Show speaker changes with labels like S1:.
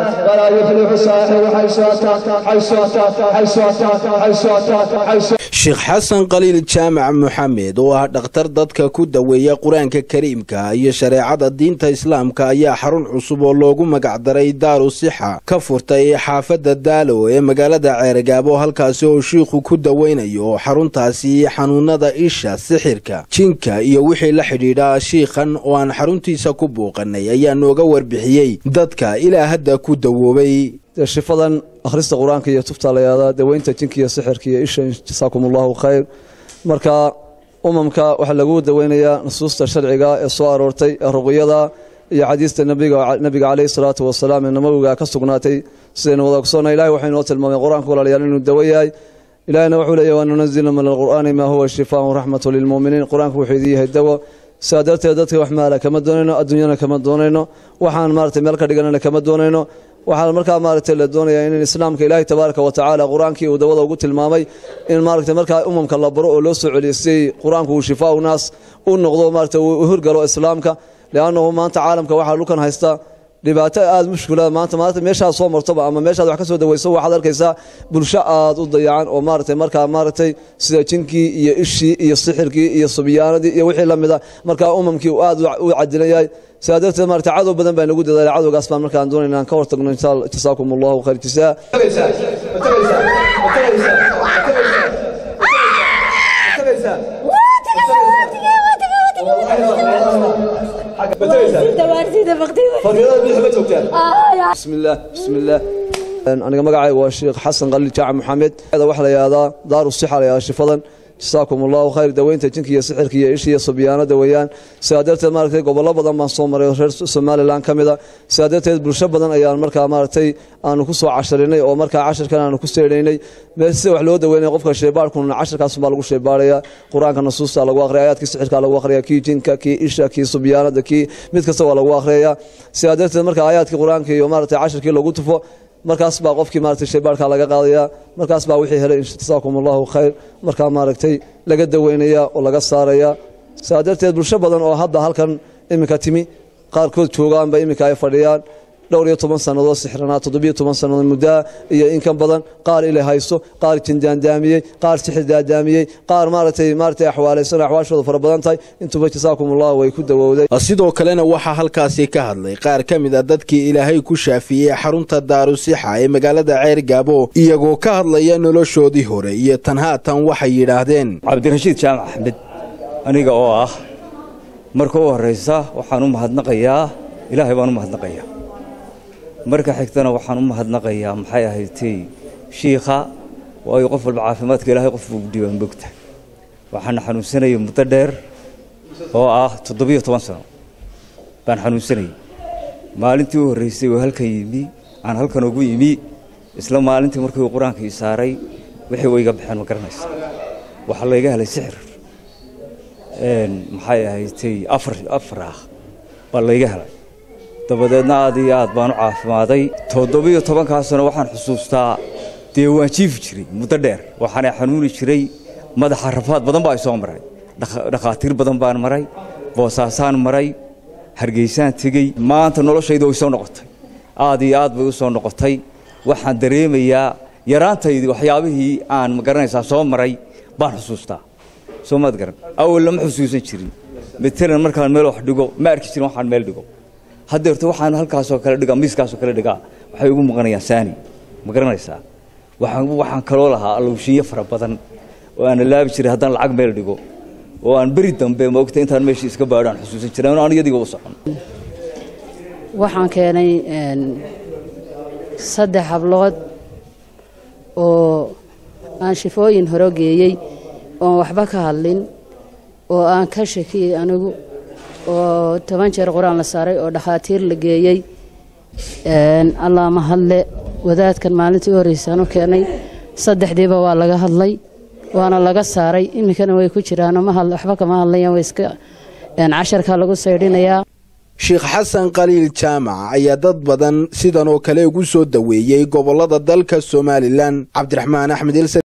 S1: ولا يفلح الساحر حيث أتى حيث أتى حيث أتى حيث أتى حيث
S2: sheekh xasan khaliil jaamac moxamed oo ah dhakhtar dadka ku daweeya qur-aanka kariimka iyo shareecada diinta islaamka ayaa xarun cusub oo loogu magacdaray daaru sixa ka furtay xaafadda daalo ee magaalada ceergaabo halkaasi oo shiikhu ku daweynayo xaruntaasi xanuunada isha sixirka jinka iyo wixii la xidhiidha shiikhan oo aan xaruntiisa ku buuqanay ayaa nooga warbixiyey dadka ilaa hadda ku dawoobay
S3: shifadan akhrista qur-aanka iyo tufta la yahdaa daweynta jinka iyo sixirka iyo isha jasaakum allahu khayr marka umamka waxaa lagu daweynayaa nusuusta sharciga ee soo aroortay ee ruqyada iyo xadiista nabiga caleyhi salaatu wasalaam ee nabawiga ka sugnaatay sidaynu wada ogsoona ilahay waxay noo tilmaamay qur-aanka walaalayaal inuu dawo yahay ilahina wuxuu leeyahy wanunazilu min alqur'aani maa huwa shifaan raxmatu lilmuuminiin qur-aanku wuxuu idin yahay dawo sidaa darteed dadka wax maala kama doonayno adduunyana kama doonayno waxaan maarata meel ka dhiganana kama doonayno waxaa markaa maaragtay la doonayaa in islaamka ilaahay tabaaraka wa tacaala qur-aankii uu dawada ugu tilmaamay in maaragtay markaa umamka la baro oo loo soo celiyay qur-aanku uu shifaau naas u noqdo maarata uu hirgalo islaamka liannahu maanta caalamka waxaa dhulkan haysta dhibaato aada mushkila maanta maanta meeshaad soo martoba ama meeshaad wax ka soo daweyso waxaad arkaysaa bulsho aada u dayacan oo maaragtay markaa maaragtay sida jinkii iyo ishii iyo sixirkii iyo subyaanadii iyo wixii la mida markaa umamkii uu aada u cadilan yahay sidaa darteed maarata cadow badan baa nagu dadaalay cadowgaas baan markaan doonayna inaan ka hortagno jasaakum allahu khayr jasaa bismillaah bismillaah aniga magacayga waa sheekh xasan khaliil jaaca maxamed waxaa la yihahdaa daaru sixa la yihahdaa shifadan jasaakum allahu khayr daweynta jinka iyo sixirka iyo isha iyo subyaanada weeyaan sidaa darteed maaragtay gobollo badan baan soo maray reer somalilan ka mida sidaa darteed bulsho badan ayaan markaa maaragtay aanu ku soo casharinay oo markaa casharkan aanu ku seedhaynay sida wax loo daweynaya qofka sheebaarkuna casharkaasubaa lagu sheebaaraya qur-aanka nasuusta lagu akhriya ayaadkii sixirka lagu akhriya kii jinka kii isha kii subyaanada kii mid kasta waa lagu akhriyaya sidaa darteed marka aayaadkii qur-aanka iyo maaragtay casharkii lagu tufo markaas baa qofkii maaragtay shaybaarka laga qaadaya markaas baa wixii helay jasaakum allahu khayr markaa maaragtay laga daweynaya oo laga saaraya sidaa darteed bulsho badan oo hadda halkan iminka timi qaarkood joogaanba iminka ay fadhiyaan dhowr iyo toban sannadood sixranaa toddobiyo toban sannadood muddaa iyo in ka badan qaar ila haysto qaar jindaandaamiyey qaar sixir daadaamiyey qaar maaragtay maaragtay axwaalaysan axwaashooda fara badan tahay intuba jasaakum allahu way ku dawowday
S2: sidoo kalena waxaa halkaasi ka hadlay qaar ka mid a dadkii ilaahay ku shaafiyey xarunta daarusixa ee magaalada ceer gaabo iyagoo ka hadlaya noloshoodii hore iyo tan haatan waxay yidhaahdeen
S4: cabdirashiid jaamac axmed aniga oo ah marka u horraysa waxaan u mahadnaqayaa ilaahay baan u mahadnaqayaa marka xigtana waxaan u mahadnaqayaa maxay ahaydtay shiikha waayo qof walba caafimaadka ilaahay qof buu dhiibaan bogta waxaana xanuunsanayay muddo dheer oo ah toddobiyo toban sano baan xanuunsanayay maalintii u horraysay oo halkan yimi aan halkan ugu yimi isla maalintii markii qur-aanka ii saaray wixii wayga baxeen ma garanaysa waxaa layga helay sixir maxay ahaydtay afar afar ah baa layga helay dabadeedna aad iyo aad baan u caafimaaday toddobiyo tobankaasuna waxaan xusuustaa dee waan jiifi jiray muddo dheer waxaana xanuuni jiray madaxa rafaad badan baa soo maray dhakhaatiir badan baan maray boosaasaan maray hargeysaan tegey maanta noloshayda way soo noqotay aad iyo aad bay u soo noqotay waxaan dareemayaa yaraantaydii waxyaabihii aan magaranaysaa soo maray baan xusuustaa soo maad garan awal lama xusuusan jirin matalan markaan meel wax dhigo ma arki jirin waxaan meel dhigo haddeerto waxaan halkaasoo kale dhigaa miiskaasoo kale dhigaa waxay ugu muuqanayaan saani ma garanaysaa waxaan kaloo lahaa allowshiyo fara badan oo aan laabi jiray haddaan lacag meel dhigo oo aan beri dambe maogta intaan meeshii iska baadho aan xusuusan jiray aan iyadiga u socon
S5: waxaan keenay saddex hablood oo aan shifooyin horo geeyey oon waxba ka hadlin oo aan ka shakiyey anigu oo toban jeer qur-aan la saaray oo dhakhaatiir la geeyey allaa ma hadle wadaadkan maalintii u horreysaan u keenay saddexdiiba waa laga hadlay waana laga saaray iminkana way ku jiraano waxba kama hadlayaan way iska casharkaa lagu saydhinayaa
S2: sheekh xasan khaliil jaamac ayaa dad badan sidan oo kale ugu soo daweeyey gobollada dalka somalilan cabdiraxmaan axmed